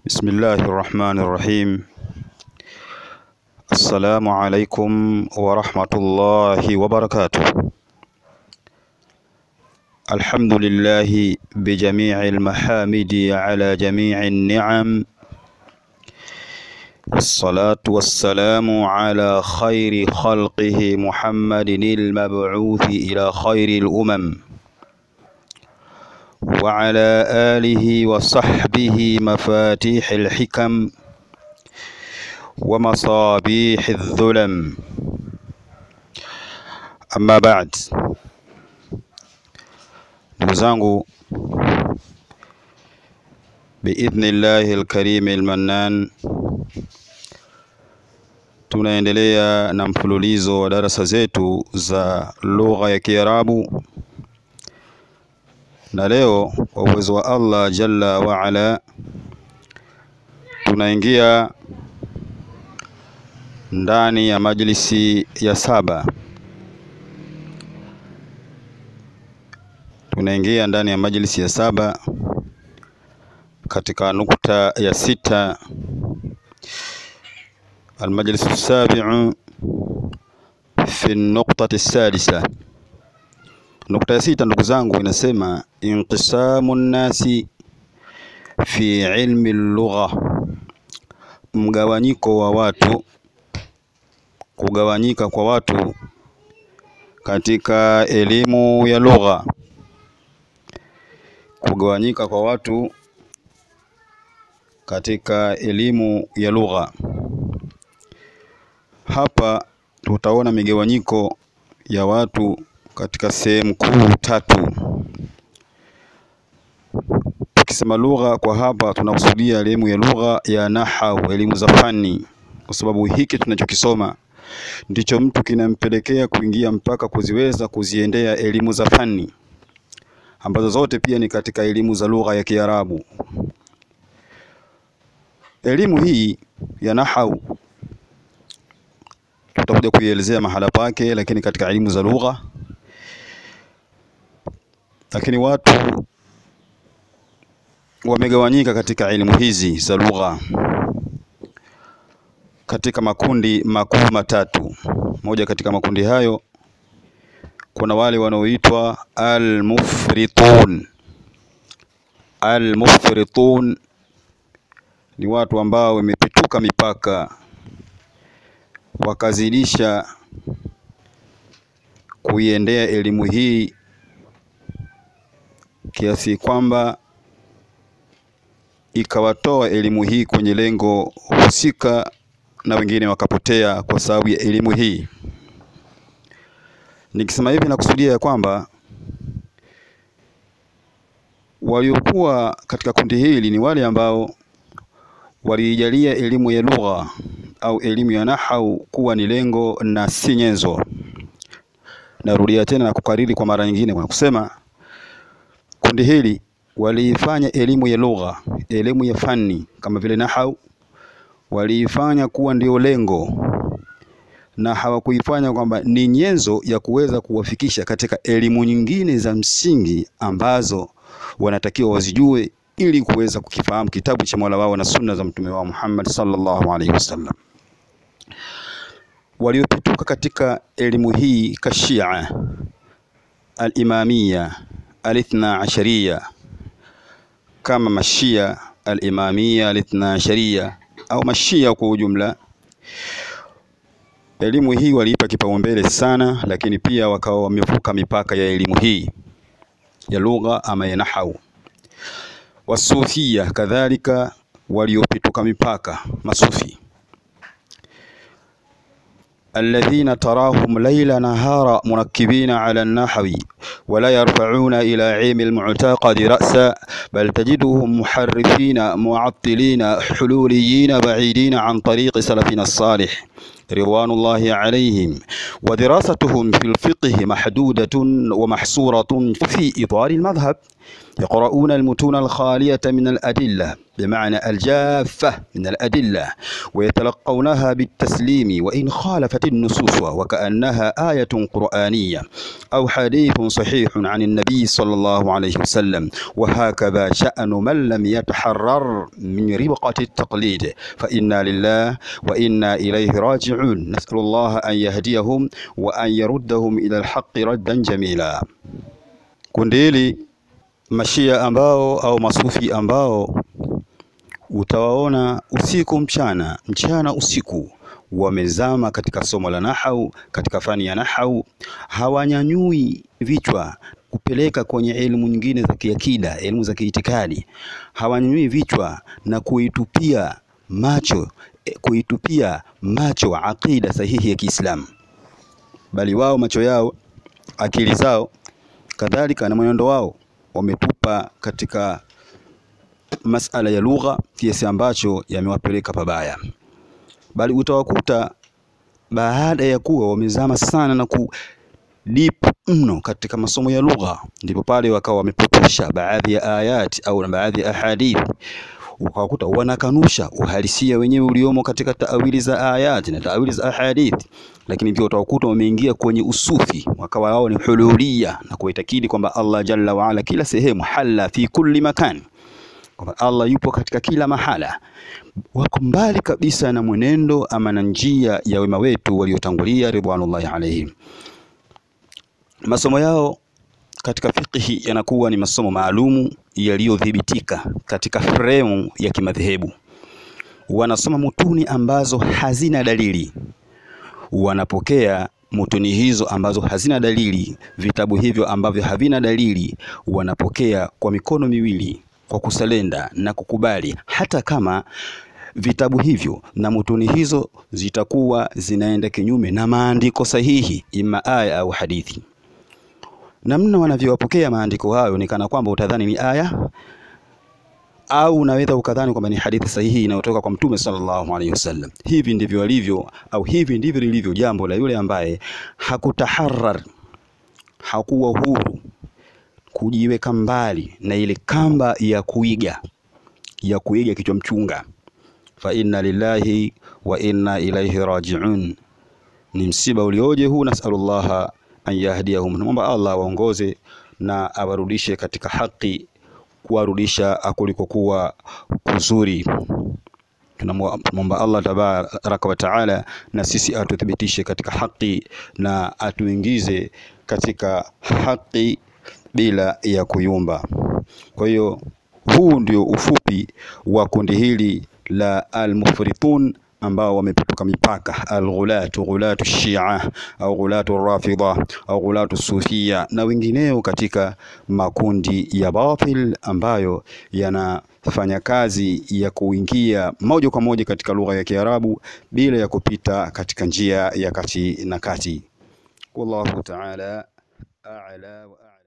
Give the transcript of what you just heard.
بسم الله الرحمن الرحيم السلام عليكم ورحمة الله وبركاته الحمد لله بجميع المحامد على جميع النعم والصلاة والسلام على خير خلقه محمد المبعوث إلى خير الأمم وعلى آله وصحبه مفاتيح الحكم ومصابيح الظلم أما بعد ndugu zangu biidhnillahi alkarimi almannan tunaendelea na mfululizo wa darasa zetu za lugha ya Kiarabu na leo kwa uwezo wa Allah jalla wa ala tunaingia ndani ya majlisi ya saba tunaingia ndani ya majlisi ya saba katika nukta ya sita المجلس السابع في النقطة السادسة nukta ya sita ndugu zangu inasema inqisamu nnasi fi ilmi lugha mgawanyiko wa watu kugawanyika kwa watu katika elimu ya lugha kugawanyika kwa watu katika elimu ya lugha hapa tutaona migawanyiko ya watu katika sehemu kuu tatu. Tukisema lugha kwa hapa tunakusudia elimu ya lugha ya nahau, elimu za fani, kwa sababu hiki tunachokisoma ndicho mtu kinampelekea kuingia mpaka kuziweza kuziendea elimu za fani ambazo zote pia ni katika elimu za lugha ya Kiarabu. Elimu hii ya nahau tutakuja kuielezea mahala pake, lakini katika elimu za lugha lakini watu wamegawanyika katika elimu hizi za lugha katika makundi makuu matatu. Moja katika makundi hayo kuna wale wanaoitwa almufritun. Almufritun ni watu ambao wamepituka mipaka wakazidisha kuiendea elimu hii kiasi kwamba ikawatoa elimu hii kwenye lengo husika na wengine wakapotea kwa sababu ya elimu hii. Nikisema hivi nakusudia ya kwamba waliokuwa katika kundi hili ni wale ambao waliijalia elimu ya lugha au elimu ya nahau kuwa ni lengo na si nyenzo. Narudia tena na kukariri kwa mara nyingine kwa kusema kundi hili waliifanya elimu ya lugha, elimu ya fani kama vile nahau, waliifanya kuwa ndio lengo na hawakuifanya kwamba ni nyenzo ya kuweza kuwafikisha katika elimu nyingine za msingi ambazo wanatakiwa wazijue ili kuweza kukifahamu kitabu cha Mola wao na sunna za mtume wao Muhammad sallallahu alaihi wasallam. Waliopituka katika elimu hii kashia al-imamia alithna asharia kama mashia al-imamia alithna asharia au mashia kwa ujumla. Elimu hii waliipa kipaumbele sana, lakini pia wakawa wamevuka mipaka ya elimu hii ya lugha ama ya nahau. Wasufia kadhalika waliopituka mipaka, masufi الذين تراهم ليل نهار مركبين على النحو ولا يرفعون إلى علم المعتقد رأسا بل تجدهم محرفين معطلين حلوليين بعيدين عن طريق سلفنا الصالح رضوان الله عليهم ودراستهم في الفقه محدودة ومحصورة في إطار المذهب يقرؤون المتون الخالية من الأدلة بمعنى الجافة من الأدلة ويتلقونها بالتسليم وإن خالفت النصوص وكأنها آية قرآنية أو حديث صحيح عن النبي صلى الله عليه وسلم وهكذا شأن من لم يتحرر من ربقة التقليد فإنا لله وإنا إليه راجعون نسأل الله أن يهديهم وأن يردهم إلى الحق ردا جميلا kundi hili mashia ambao au masufi ambao utawaona usiku mchana mchana usiku wamezama katika somo la nahau, katika fani ya nahau, hawanyanyui vichwa kupeleka kwenye elimu nyingine za kiakida, elimu za kiitikadi, hawanyanyui vichwa na kuitupia macho kuitupia macho aqida sahihi ya Kiislamu, bali wao macho yao, akili zao, kadhalika na mwenendo wao wametupa katika masala ya lugha kiasi ambacho yamewapeleka pabaya, bali utawakuta baada ya kuwa wamezama sana na ku deep mno katika masomo ya lugha, ndipo pale wakawa wamepotosha baadhi ya ayati au baadhi ya ahadithi, ukawakuta wanakanusha uhalisia wenyewe uliomo katika taawili za ayati na taawili za ahadithi, lakini pia utawakuta wameingia kwenye usufi, wakawa wao ni hululia na kuitakidi kwamba Allah jalla waala kila sehemu, halla fi kulli makan kwamba Allah yupo katika kila mahala. Wako mbali kabisa na mwenendo ama na njia ya wema wetu waliotangulia ridwanullahi alaihim. Masomo yao katika fiqhi yanakuwa ni masomo maalumu yaliyodhibitika katika fremu ya kimadhehebu. Wanasoma mutuni ambazo hazina dalili, wanapokea mutuni hizo ambazo hazina dalili, vitabu hivyo ambavyo havina dalili, wanapokea kwa mikono miwili kwa kusalenda na kukubali, hata kama vitabu hivyo na mutuni hizo zitakuwa zinaenda kinyume na maandiko sahihi, ima aya au hadithi. Namna wanavyowapokea maandiko hayo ni kana kwamba utadhani ni aya au unaweza ukadhani kwamba ni hadithi sahihi inayotoka kwa Mtume sallallahu alaihi wasallam. Hivi ndivyo walivyo au hivi ndivyo lilivyo jambo la yule ambaye hakutaharar, hakuwa huru kujiweka mbali na ile kamba ya kuiga ya kuiga kichwa mchunga. Fa inna lillahi wa inna ilaihi rajiun. Ni msiba ulioje huu! Nasalullaha an yahdiyahum, tunamwomba Allah waongoze na awarudishe katika haki, kuwarudisha kulikokuwa kuzuri. Tunamwomba Allah tabaraka wa taala na sisi atuthibitishe katika haki na atuingize katika haki bila ya kuyumba. Kwa hiyo huu ndio ufupi wa kundi hili la almufritun ambao wamepetuka mipaka, alghulatu ghulatu shia au ghulatu rafidha au ghulatu sufia na wengineo katika makundi ya batil ambayo yanafanya kazi ya kuingia moja kwa moja katika lugha ya Kiarabu bila ya kupita katika njia ya kati na kati. Wallahu ta'ala a'la wa a'lam.